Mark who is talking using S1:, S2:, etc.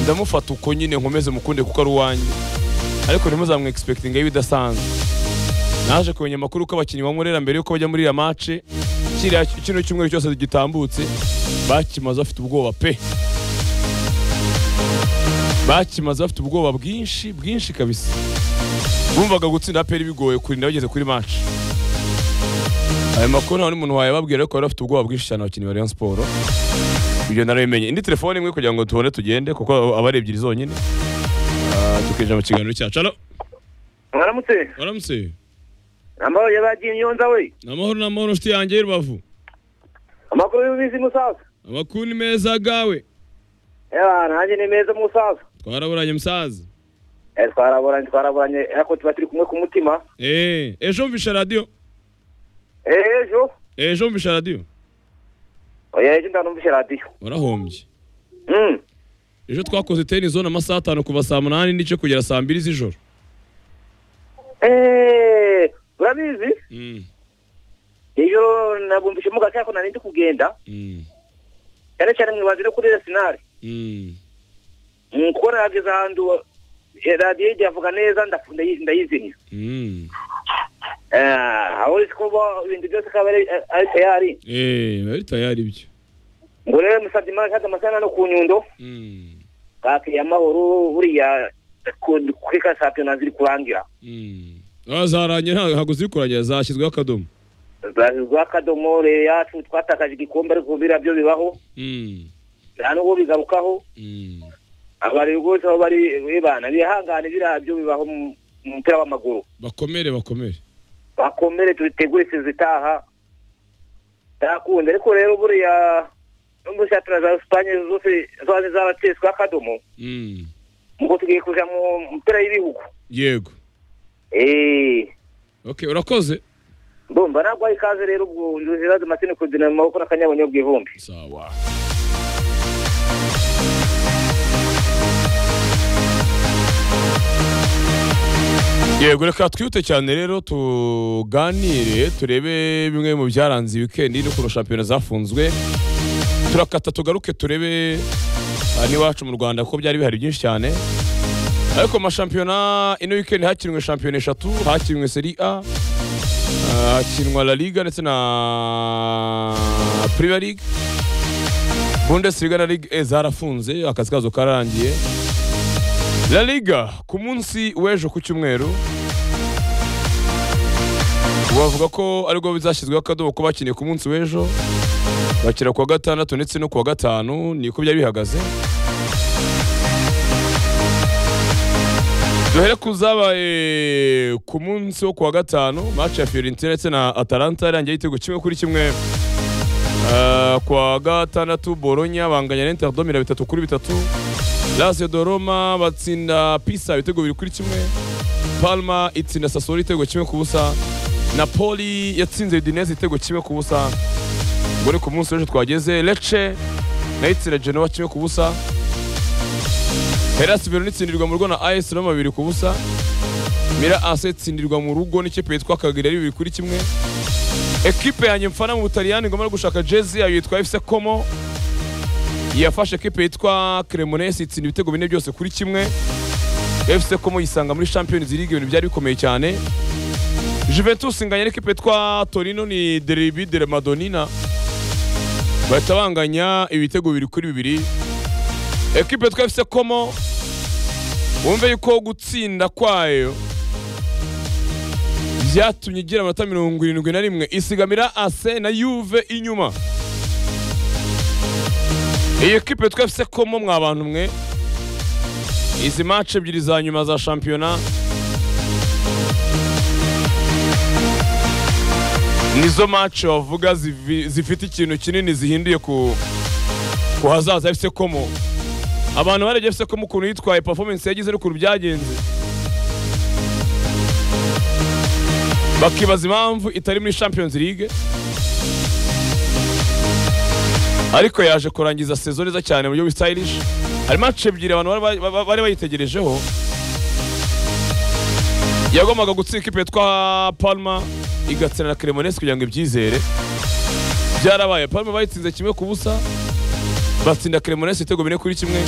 S1: ndamufata uko nyine nkomeze mukunde kuko ari uwanjye ariko ntimuzamwe egispekitinga y'ibidasanzwe naje kumenya amakuru ko abakinnyi bamurera mbere yuko bajya muri iriya mace kiriya kino cyumweru cyose gitambutse bakimaze bafite ubwoba pe bakimaze bafite ubwoba bwinshi bwinshi kabisa bumvaga gutsinda peri bigoye kurinda bageze kuri mace ayo makuru nta n'umuntu wayababwira ariko bari bafite ubwoba bwinshi cyane abakinnyi ba Rayon Sport ibyo narabimenye indi telefone imwe kugira ngo tubone tugende kuko aba ari ebyiri zonyine Ah, tukinjira mu kiganiro cyacu halo
S2: mwaramutse
S1: waramutse
S2: amahoro yabagiye inyonza we
S1: ni amahoro ni amahoro nshuti yanjye y'urubavu
S2: amakuru y'ubizi musaza
S1: amakuru ni meza gawe
S2: ewa nanjye ni meza musaza
S1: twaraburanye musaza
S2: Eh, twaraburanye twaraburanye ariko tuba turi kumwe ku mutima
S1: Eh, ejo mvisha radiyo
S2: Eh, ejo
S1: ejo mvisha radiyo
S2: oya ejo ndanumvishe radiyo
S1: warahombye
S2: Mm.
S1: ejo twakoze teni zone amasaha atanu kuva saa munani n'igice kugera saa mbiri z'ijoro
S2: Eh, urabizi
S1: Mm,
S2: ejo nabumvishe mu gace ariko narindi kugenda
S1: mm,
S2: cyane cyane mwibanzire kuri resinari
S1: mm.
S2: Mm, kuko nageze ahantu eh, radiyo igiye avuga neza ndafu- ndayi- ndayizimya
S1: Mm.
S2: Eh, aho uzi ko bo- ibintu byose akaba ari ari tayari
S1: Eh, bari tayari ibyo
S2: ngo rero musabye imana nshatse amasaha no ku nyundo
S1: Mm,
S2: kake amahoro buriya ku- kwika shampiyona ziri kurangira
S1: mm. Ah, zaranye nta- ntabwo ziri kurangira zashyizweho akadomo
S2: zashyizweho akadomo rero yacu twatakaje igikombe ariko biriya byo bibaho
S1: Mm,
S2: nta n'ubwo bigarukaho
S1: mm.
S2: abari rwose aho bari bibana bihangane biriya byo bibaho mu mu mupira w'amaguru
S1: bakomere bakomere
S2: bakomere tubitegure isizi itaha ntakunda ariko rero buriya nubwo shampiyona za esipanye zose zaba zaratesweho akadomo
S1: Mm.
S2: ngo tugiye kuja mu mupira y'ibihugu
S1: yego
S2: eee
S1: okay urakoze
S2: ndumva nagwaha ikaze rero ubwo nduzibaze amatsinda kudina mu maboko n'akanyabonyo bw'ivumbi
S1: sawa yego reka twihute cyane rero tuganire turebe bimwe mu byaranze wikendi n'ukuntu shampiyona zafunzwe turakata tugaruke turebe aha n'iwacu mu rwanda kuko byari bihari byinshi cyane ariko mu mashampiyona ino wikendi hakinwe shampiyona eshatu hakinwe seri a hakinwa La Liga ndetse na Premier League Bundesliga na Ligue E zarafunze akazi kazo kararangiye La Liga ku munsi w'ejo ku cyumweru bavuga ko aribwo bizashyizweho akadobo ko bakiniye ku munsi w'ejo bakira kuwa gatandatu ndetse no kuwa gatanu niko byari bihagaze duhere ku zabaye ku munsi wo kuwa gatanu match ya Fiorentina ndetse na Atalanta yarangiye igitego kimwe kuri kimwe Eh, kuwa gatandatu Bologna banganya na Interdome ibiro bitatu kuri bitatu Lazio de Roma batsinda Pisa ibitego bibiri kuri kimwe Palma itsinda Sassuolo igitego kimwe ku busa Napoli yatsinze Udinese igitego kimwe ku busa ubwo ni ku munsi w'ejo twageze Lecce nayo itsinda Genoa kimwe ku busa Hellas Verona itsindirwa mu rugo na AS Roma babiri ku busa. Mira AC itsindirwa mu rugo n'ikipe yitwa Cagliari ari bibiri kuri kimwe. Ekipe yanjye mfana mu Butaliyani ngomara gushaka jezi yayo yitwa FC Como. Yafashe ekipe yitwa Cremonese itsinda ibitego bine byose kuri kimwe. FC Como yisanga muri Champions League ibintu byari bikomeye cyane. Juventus inganya n'ikipe yitwa Torino ni Derby della Madonnina. Bahita banganya ibitego bibiri kuri bibiri. ekipe yitwa FC Como wumve yuko gutsinda kwayo byatumye igira amanota mirongo irindwi na rimwe isigamira ase na yuve inyuma iyi ekipe yitwa FC Como mwa bantu mwe izi match ebyiri za nyuma za shampiyona nizo match bavuga zivi- zifite ikintu kinini zihinduye ku ku hazaza FC Como abantu barebye FC Como ukuntu yitwaye performance yagize n'ukuntu byagenze bakibaza impamvu itari muri Champions League ariko yaje kurangiza sezo neza cyane mu buryo stylish hari match ebyiri abantu bari- bari- bari bayitegerejeho yagombaga gutsinda ikipe yitwa Palma igatsinda na Cremonese kugira ngo ibyizere byarabaye Palma bayitsinze kimwe ku busa batsinda cremonese ibitego bine kuri kimwe